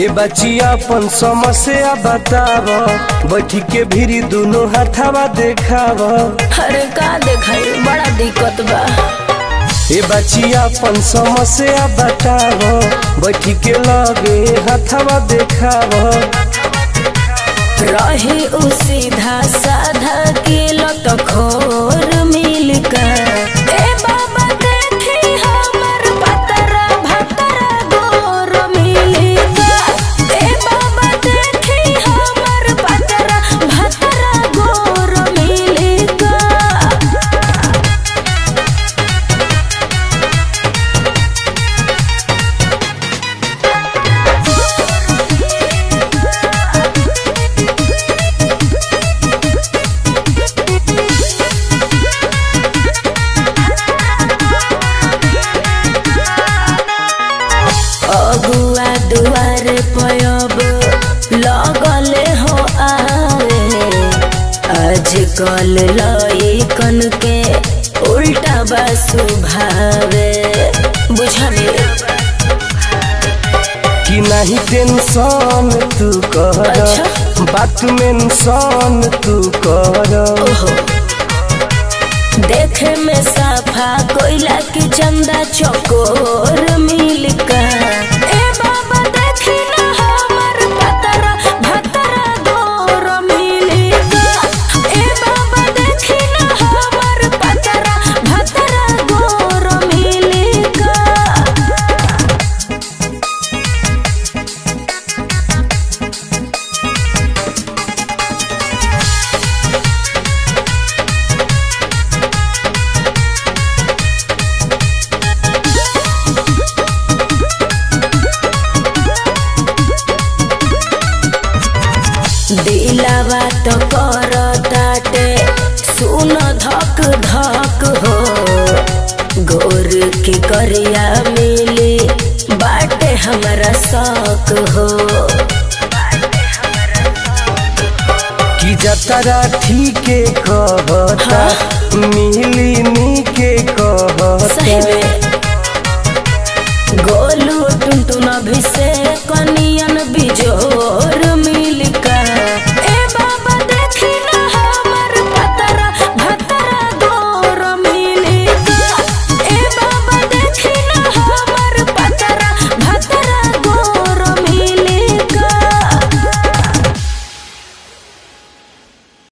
ए बचिया अपन समस्या बताव बैठी के भीरी दुनो हाथावा देखाव अरे का देखाई बड़ा दिक्कत बा ए बचिया अपन समस्या बताव बैठी के लगे हाथावा देखाव रही उ सीधा साधा के लत खोर मिल कर ए बाबा देखी हमर पतरा भतरा गोर मिल कर ए बाबा देखी हमर पतरा भतरा गोर मिल कर अगुआ दुआर पयब लगले हो आवे आजकल लइकन के उल्टा बा स्वभावे बुझले कि नहीं टेंशन तू कर अच्छा। बात मेंशन तू कर ओहो देखे में साफा कोयला की चंदा चकोर मिल कर ए बाबा देखी ना हमर पतरा भतरा गोर मिल कर ए बाबा देखी ना हमर पतरा भतरा गोर मिल कर दिलावा तो कर ताटे सुन धक धक हो गोर की करिया मिली बाटे हमारा शौक हो कि जतरा ठीके कहता मिली नी के सही कहता में